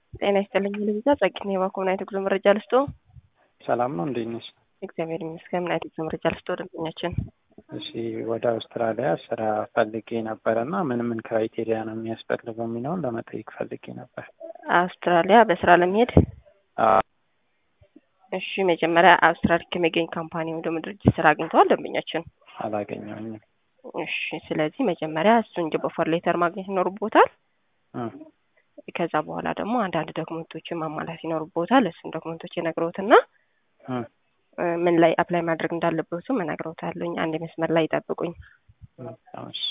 ጤና ይስጥልኝ ልብዛ ጸግኔ የባኮምና የትጉዞ መረጃ ልስጦ። ሰላም ነው እንዴት ነሽ? እግዚአብሔር ይመስገን። ምን አይነት የጉዞ መረጃ ልስጦ ደንበኛችን? እሺ ወደ አውስትራሊያ ስራ ፈልጌ ነበረ እና ምን ምን ክራይቴሪያ ነው የሚያስፈልገው የሚለውን ለመጠየቅ ፈልጌ ነበር። አውስትራሊያ በስራ ለመሄድ አዎ፣ እሺ መጀመሪያ አውስትራሊያ ከሚገኝ ካምፓኒ ወይም ደግሞ ድርጅት ስራ አግኝተዋል ደንበኛችን? አላገኘሁኝም። እሺ ስለዚህ መጀመሪያ እሱን ጆብ ኦፈር ሌተር ማግኘት ይኖርቦታል። እ ከዛ በኋላ ደግሞ አንዳንድ ዶክመንቶችን ማሟላት ይኖርቦታል። እሱን ዶክመንቶች የነግረውትና እ እ ምን ላይ አፕላይ ማድረግ እንዳለበትም እነግረውታለሁኝ። አንድ መስመር ላይ ይጠብቁኝ። እሺ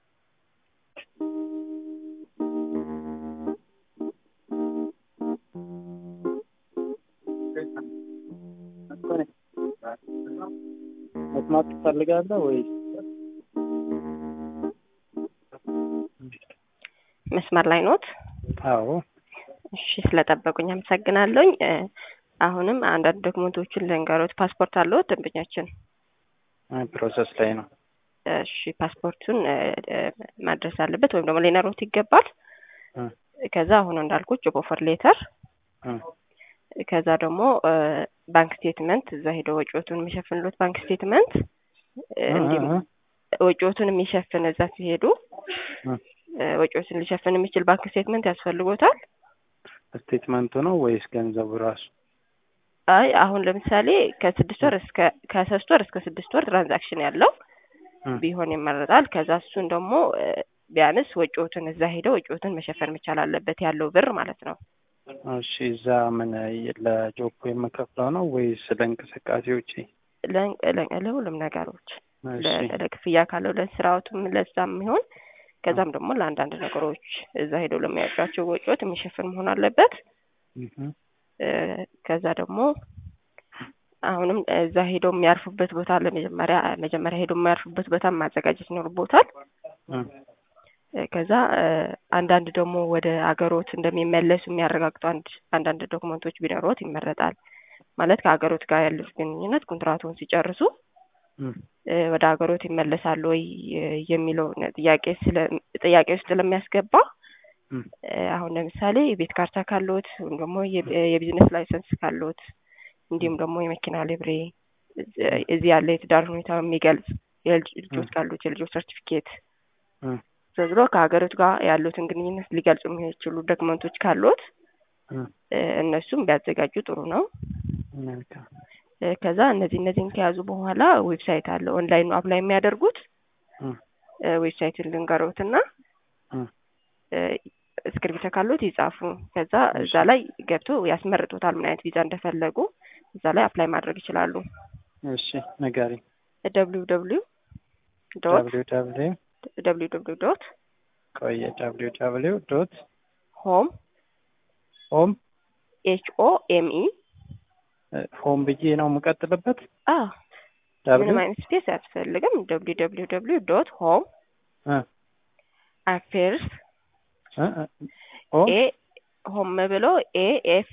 መስማት ትፈልጋለህ ወይ? መስመር ላይ ኖት? አዎ እሺ ስለጠበቁኝ አመሰግናለሁኝ። እ አሁንም አንዳንድ ዶክመንቶችን ልንገሮት። ፓስፖርት አለዎት ደንበኛችን? እ ፕሮሰስ ላይ ነው። እሺ ፓስፖርቱን እ እ ማድረስ አለበት ወይም ደግሞ ሊኖሩት ይገባል። እ ከዛ አሁን እንዳልኩት ጆብ ኦፈር ሌተር እ ከዛ ደግሞ እ ባንክ ስቴትመንት እዛ ሄደው ወጪዎቱን የሚሸፍንሎት ባንክ ስቴትመንት እ እንዲሁም እ ወጪዎቱን የሚሸፍን እዛ ሲሄዱ እ እ ወጪዎችን ሊሸፍን የሚችል ባንክ ስቴትመንት ያስፈልጎታል። ስቴትመንቱ ነው ወይስ ገንዘቡ ራሱ? አይ አሁን ለምሳሌ ከስድስት ወር እስከ ከሶስት ወር እስከ ስድስት ወር ትራንዛክሽን ያለው እ ቢሆን ይመረጣል። ከዛ እሱን ደግሞ እ ቢያንስ ወጪዎትን እዛ ሄደው ወጪዎትን መሸፈን መቻል አለበት ያለው ብር ማለት ነው። እሺ እዛ ምን ለጆብ የምከፍለው ነው ወይስ ለእንቅስቃሴዎቼ? ለ- ለ- ለሁሉም ነገሮች እሺ ለ- ለክፍያ ካለው ለስራዎቱም ለዛም ይሆን ከዛም ደግሞ ለአንዳንድ ነገሮች እዛ ሄደው ለሚያወጧቸው ወጪዎች የሚሸፍን መሆን አለበት። እህ እ ከዛ ደግሞ አሁንም እዛ ሄደው የሚያርፉበት ቦታ ለመጀመሪያ መጀመሪያ ሄደው የሚያርፉበት ቦታ ማዘጋጀት ይኖርቦታል። እ እ ከዛ እ አንዳንድ ደግሞ ወደ አገሮት እንደሚመለሱ የሚያረጋግጡ አንድ አንዳንድ ዶክመንቶች ቢኖሩት ይመረጣል። ማለት ከሀገሮት ጋር ያሉት ግንኙነት ኮንትራቱን ሲጨርሱ እ እ ወደ ሀገሮት ይመለሳሉ ወይ እ የሚለውን ጥያቄ ስለ ጥያቄ ውስጥ ስለሚያስገባ እ እ አሁን ለምሳሌ የቤት ካርታ ካለዎት ወይም ደግሞ የ- የቢዝነስ ላይሰንስ ካለዎት እንዲሁም ደግሞ የመኪና ሊብሬ እዚ- እዚህ ያለ የትዳር ሁኔታ የሚገልጽ የልጅ ልጆች ካሉት የልጆች ሰርቲፊኬት እ ዞሮ ዞሮ ከሀገሮት ጋር ያሉትን ግንኙነት ሊገልጹ የሚችሉ ዶክመንቶች ካሉት እ እ እነሱም ቢያዘጋጁ ጥሩ ነው። መልካም እ ከዛ እነዚህ እነዚህን ከያዙ በኋላ ዌብሳይት አለ ኦንላይን አፕላይ የሚያደርጉት እ እ ዌብሳይቱን ልንገሮትና እ እ እስክሪብቶ ካሉት ይጻፉ። ከዛ እዛ ላይ ገብቶ ያስመርጡታል ምን አይነት ቪዛ እንደፈለጉ እዛ ላይ አፕላይ ማድረግ ይችላሉ። እሺ ንገሪኝ። ደብሊው ደብሊው ዶት ደብሊው ደብሊው ደብሊው ደብሊው ዶት ቆየ ደብሊው ደብሊው ዶት ሆም ሆም ኤች ኦ ኤም ኢ ሆም ብዬ ነው የምቀጥልበት። አ ምንም ደብሊው አይነት ስፔስ አያስፈልግም። ደብሊው ደብሊው ደብሊው ዶት ሆም እ አፌርስ እ እ ሆም ኤ ሆም ብሎ ኤ ኤፍ